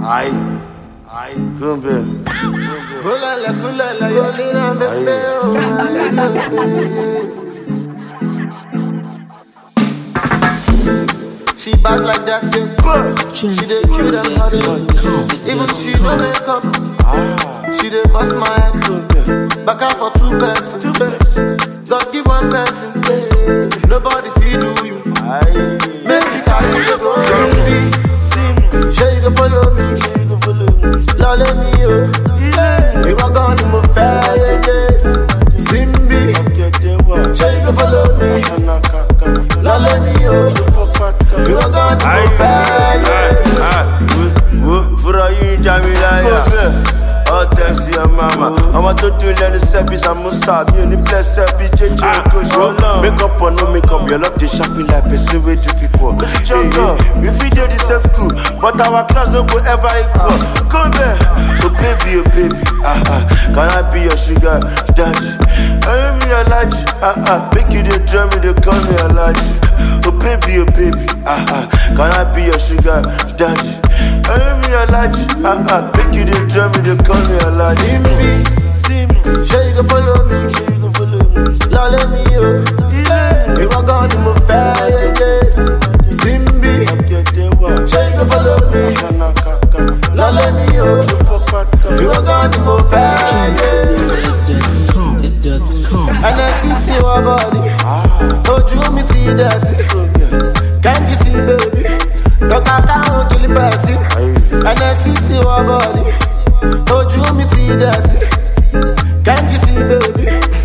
Aïe, aïe, Gumbe. Kulala, kulala, yolina bebe, She bad like that, yeah. She dey cute and hot, even she no make up. She dey bust my head, back out for two person. Two person. God give one person, nobody see do you. Aïe, Make me carry you go. Simbi, Simbi, sure you go follow me, sure you go follow me. Lolly me, oh, yeah. We walk on the move fair, yeah, yeah. Simbi, sure you go follow me. Lolly me, oh, we walk on the aïe, move fair, yeah. aïe. Wo, fura yín Jamilaya. All thanks to your mama. Ọmọ tó dùn lẹ́nu sẹ́bí Samusa. Mi ò ní bless sẹ́bí jẹ́jẹ́ okoṣo. Make up or no make up, your love dey sharp me like person wey do people. Hey, hey, we fit dey the same school, but our class no go ever equal. Come here, oh baby, oh baby. Ah, ah. Can I be your sugar daddy? I be your laji. Ah, ah. Make you dey drum me, dey call me Alaji. Oh baby, oh baby. Ah, ah. Can I be your sugar daddy? I be your laji. Ah, ah. Make you dey drum me, dey call me Alaji. Simbi, Simbi, sure you go follow me, sure you go follow me. Lolly me, oh, yeah. We walk on the move fair, yeah, yeah. Simbi, sure you go follow me. Lolly me, oh, we walk on the move fair, yeah. And I see to your body, ojú mi ti dẹ̀tí. Can't you see, baby? Your kaka won't kill the person. And I see to your body, ojú mi ti dẹ̀tí. Can't you see, baby?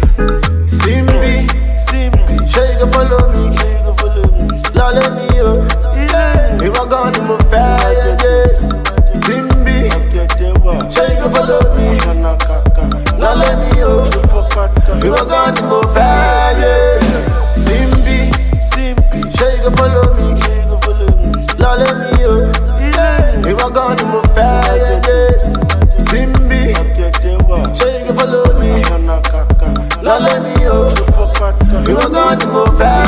Simbi, Simbi, sure you go follow me, sure you go follow me. Lolly me, oh, yeah. We walk on the move fair, yeah, yeah. Simbi, sure you go follow me. Lolly me, oh, we walk on the move fair, yeah. Simbi, Simbi, sure you go follow me, sure you go follow me. Lolly me, oh, yeah. We walk on the move fair, yeah, yeah. Simbi, sure you go follow me. Lolly me, oh, we walk on the move fair,